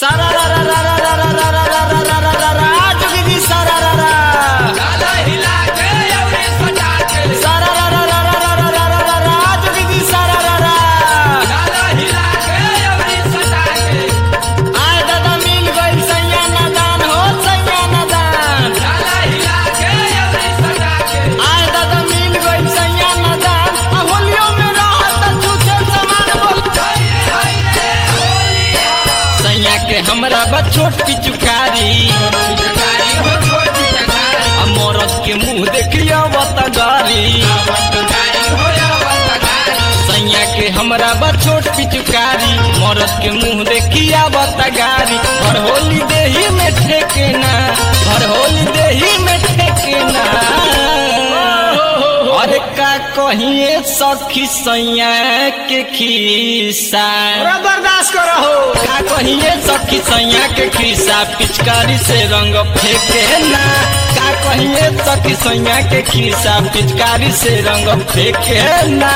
सारा रा रा रा रा रा रा रा रा रा रा रा रा रा जोगी जी सारा रा रा डाला हिला के अवरी सजा के सारा रा रा रा रा रा रा रा रा रा जोगी जी सारा रा रा डाला हिला के अवरी सजा के आय दादा मिल गई सैया नादान हो सैया नादान डाला हिला के अवरी सजा के आय दादा मिल गई सैया नादान आ होलियों में रहत छूछे समान बोल सैया के हमरा बा छोट पिचुकारी जगारी हो छोटी जगारी आ मरद के मुंह देखिया बतगारी जगारी हो अवतगारी सैया के हमरा बा छोट पिचुकारी मरद के मुंह देखिया बतगारी हर होली देही में ठेकेना हर होली देही में ठेकेना अरे का कहिए सखी सैया के खीसा बर्दाश्त करो हो का कहिए सखी सैया के खीसा पिचकारी से रंग फेंके ना का कहिए सखी सैया के खीसा पिचकारी से रंग फेंके ना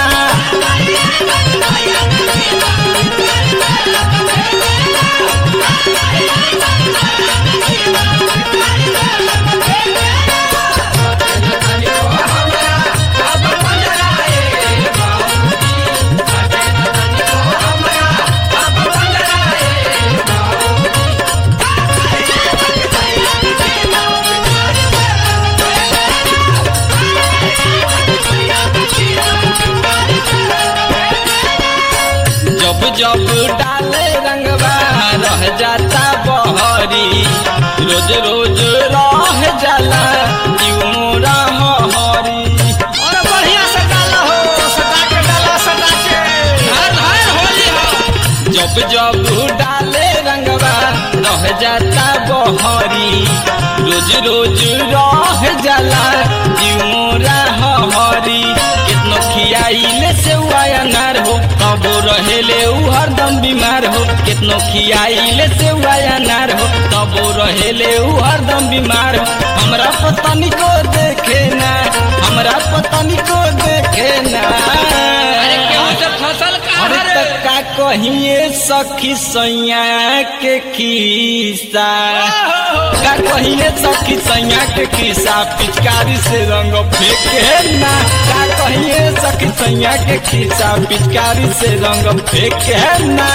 जब जब डाले रंगवा रह जाता बहरी रोज रोज रह जाला जीव मोरा हरी अरे बढ़िया से डाला हो सटा के डाला सटा के हर हर होली हो जब जब डाले रंगवा रह जाता बहरी रोज रोज रह जाला जीव मोरा हरी कितनो खियाइले से उया नार हो तबो रहेले उ हरदम बीमार हो कितनो खियाइले से उया नार हो तबो रहेले उ हरदम बीमार हो हमरा पतनी को देखे ना हमरा पतनी को देखे ना अरे केहू से फसल का अरे हरे त का कहिए सखी सैया के खीसा का कहिए सखी सैया के खीसा पिचकारी से रंग फेंके ना का कहिए सखी सैया के खीसा पिचकारी से रंग फेंके ना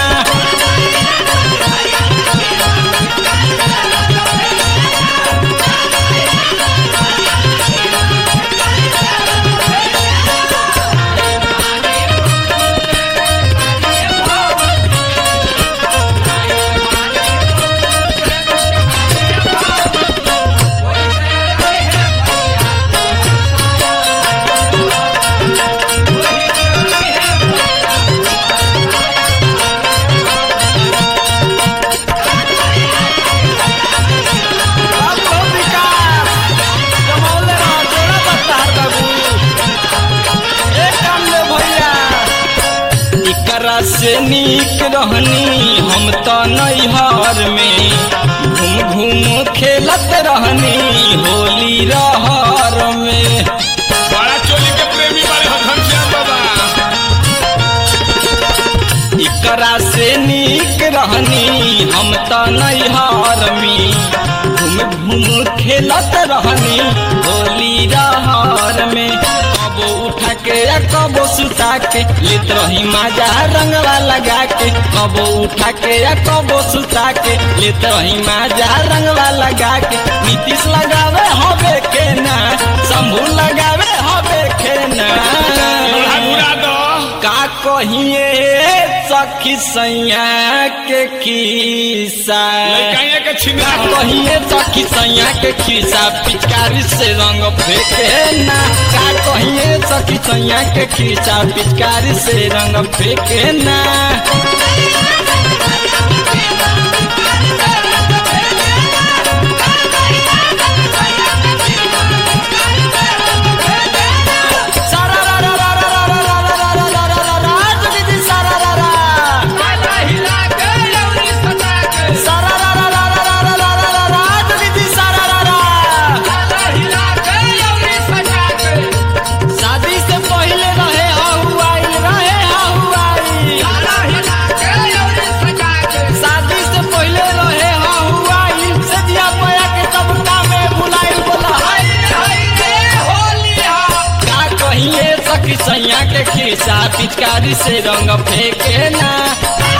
अब तो विकास जमौले रह जोड़ा बत्तार बाबू एक काम ले भैया एकरा से नीक रहनी हम तो नैहर में घूम घूम खेलत रहनी होली रहर में बड़ा चोली के प्रेमी बारे हो घनश्याम बाबा एकरा से नीक रहनी हम तो नैहर में घूम घूम खेलत रहनी होली रहर में कबो उठा के या कबो सुता के लेत रही माजा रंगवा लगा के कबो उठा के या कबो सुता के लेत रही माजा रंगवा लगा के नीतीश लगावे हवे के ना शंभू लगावे हवे के ना लोढ़ा घुरा दो का कहिए सखी सैया के खीसा लड़काइया के छिंदा का कहिए सखी सैया के खीसा पिचकारी से रंग फेंके ना का कहिए सखी सैया के खीसा पिचकारी से रंग फेंके ना सारा रा रा रा रा रा रा रा रा रा रा रा रा जोगी जी सारा रा रा डाला हिला के अवरी सजा के सारा रा रा रा रा रा रा रा रा रा जोगी जी सारा रा रा डाला हिला के अवरी सजा के शादी से पहले रहे हहुआई रहे हहुआई डाला हिला ऐसा पिचकारी से रंग फेंके ना